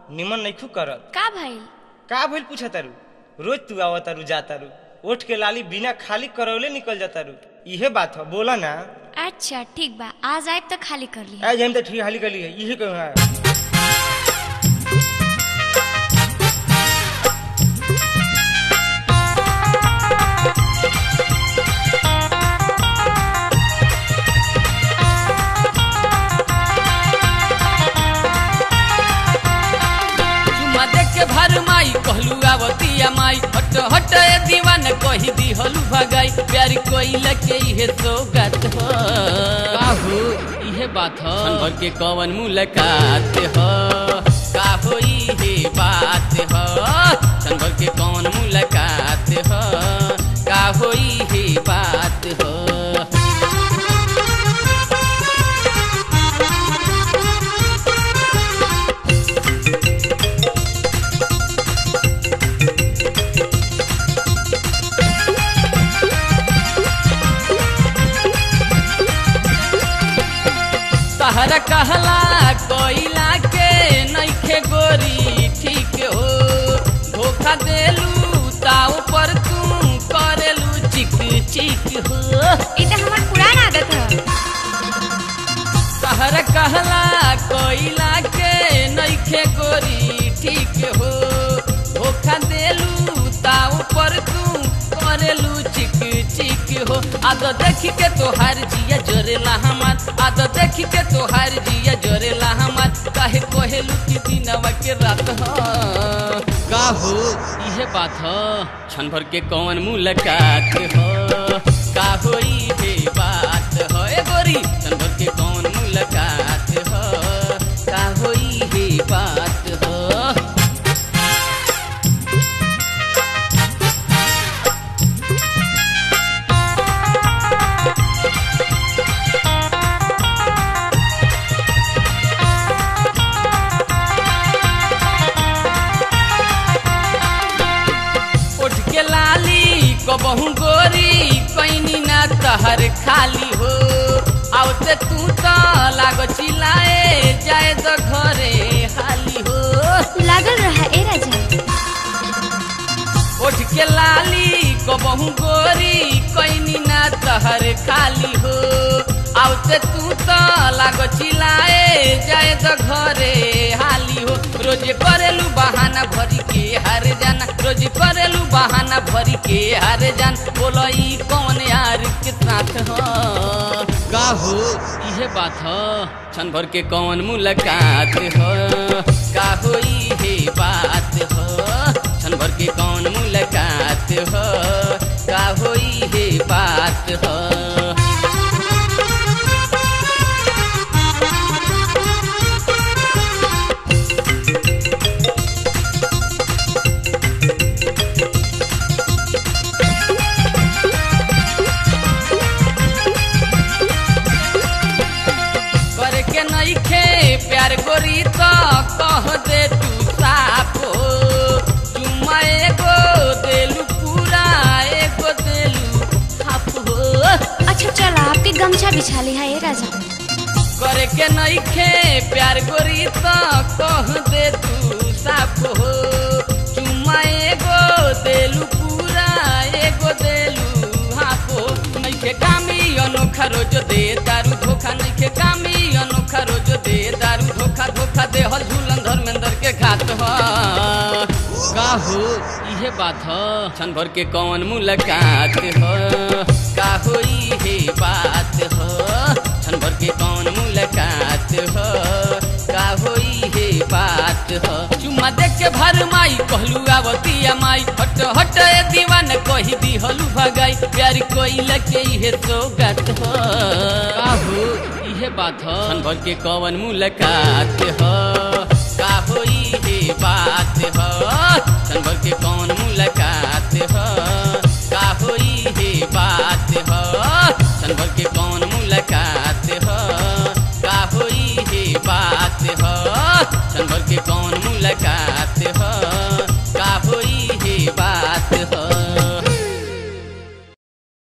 निमन नइखू करत का भइल का भइल पूछा तारू रोज तू आवा तारू जा तारू ओठ के लाली बिना खाली करौले निकल जा तारू इहे बात ह बोला ना अच्छा ठीक बा आज आए तो खाली कर ली आज हम तो ठीक हाली कर ली है इहे कहूँ है चुमा देख के भर माई कहलू आवतिया माई हट हट ए दीवान कही दी हलू भगाई प्यारी कोई लके इहे सोगत हो काहू इहे बात हो भर के कवन मुलाकात हो काहू इहे बात हो भर के कवन मुलाकात हो काहू इहे बात हो तहरा कहला कोइला के नइखे गोरी ठीक हो धोखा देलू ताऊ पर तू करेलू चिक चिक हो ई तो हमार पुरान आदत है तहरा कहला कोइला के नइखे गोरी ठीक हो धोखा देलू ताऊ पर तू करेलू चिक चिक हो आद देखी के तोहार जिया जोरेला हमार आद देखी के तोहार जिया जोरेला हमार काहे कोहेलू की दिनवा के रात हो का हो इहे बात हो क्षण भर के कौन मुलाकात हो का हो इहे बात हो ए गोरी क्षण भर के कौन मुलाकात हो का हो इहे बात हो उठ के लाली कबहू गोरी कैनी ना तहर खाली हो आवते तू तो लागो चिल्लाए जाए तो घरे हाली हो लागल रहा ए राजा उठ के लाली कबहू गोरी कैनी ना तहर खाली हो आवते तू तो लागो चिल्लाए जाए तो घरे हाली हो रोज करेलू बहाना भरी के हार जाना रोज करेलू बहाना भरी के हार जान बोलो ई कौन यार के साथ हो का हो इहे बात हो क्षण भर के कौन मुलाकात हो का हो इहे बात हो क्षण भर के कौन मुलाकात हो का हो इहे बात हो करे के नइखे प्यार गोरी तो कह दे तू साफ हो चुम्मा एगो देलू पूरा एगो देलू हाफ हो अच्छा चल आपके गमछा बिछा ली है ए राजा करे के नइखे प्यार गोरी तो कह दे तू साफ हो चुम्मा एगो देलू पूरा एगो देलू हाफ हो नइखे कामी अनोखा रोज दे दारू धोखा नइखे कामी अनोखा रोज दे दारू धोखा धोखा दे हल झूलन धर्मेंद्र के घात हो का हो इहे बात हो क्षण भर के कौन मुलाकात हो का हो इहे बात हो क्षण भर के कौन मुलाकात हो का हो इहे बात हो चुम्मा देख के भर माई कहलू आवतिया माई हट हट ए दीवान कही दी हलू भगाई प्यार कोई लके इहे सोगत हो का हो इहे बात हो क्षण भर के कौन मुलाकात हो का हो इहे बात हो क्षण भर के कौन मुलाकात